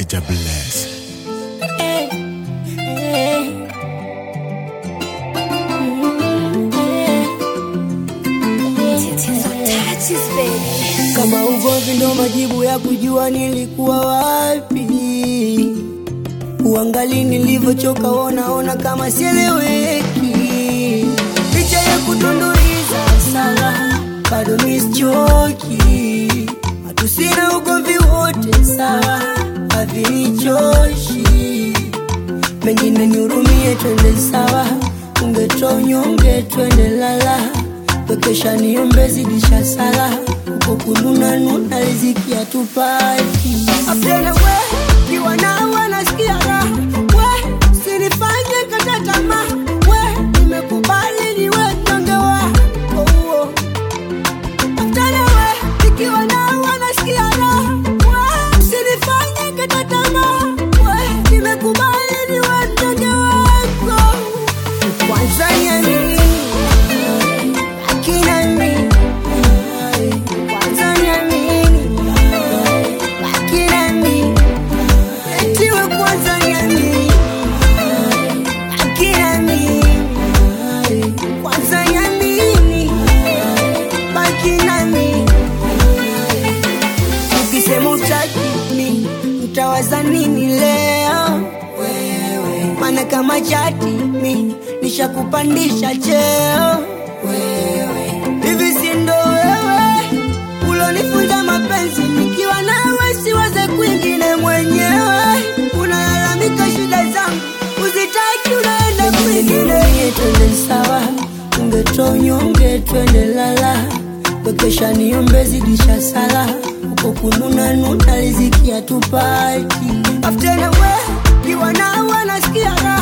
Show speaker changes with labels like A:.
A: Jah bless.
B: Kama ugomvi ndo majibu ya kujua nilikuwa wapi, uangali nilivyochoka, wonaona kama sieleweki, licha ya kutunduliza sawa, bado misichoki, hatusina ugomvi wote sawa, havinichoshi, mengine nihurumie, twende sawa, ungetoa unyonge, twende lala Wekesha niombe zidisha sala huko kununa nuna riziki hatupati Afdena we kiwa na wanasikia raha we sinifanye kata tamaa we nimekubali niwe mnyonge wako oh. Afdena we nikiwa na wanasikia raha we sinifanye kata tamaa we nimekubali niwe mnyonge wako kwanza nyamini akina mimi kwanza niamini akina mimi etiwe kwanza niamini akina mimi kwanza niamini baki nami ukisema utaki mi utawaza nini leo wewe maana kama chati mi nishakupandisha cheo wewe hivi si ndo wewe ulonifunza mapenzi nikiwa nawe siwaze kwingine mwenyewe unalalamika shida zangu uzitaki unaenda kwingine twende sawa ungetoa unyonge twende lala wekesha niombe zidisha sala uko kununa nuna riziki hatupati aftena we kiwa nawe nasikia raha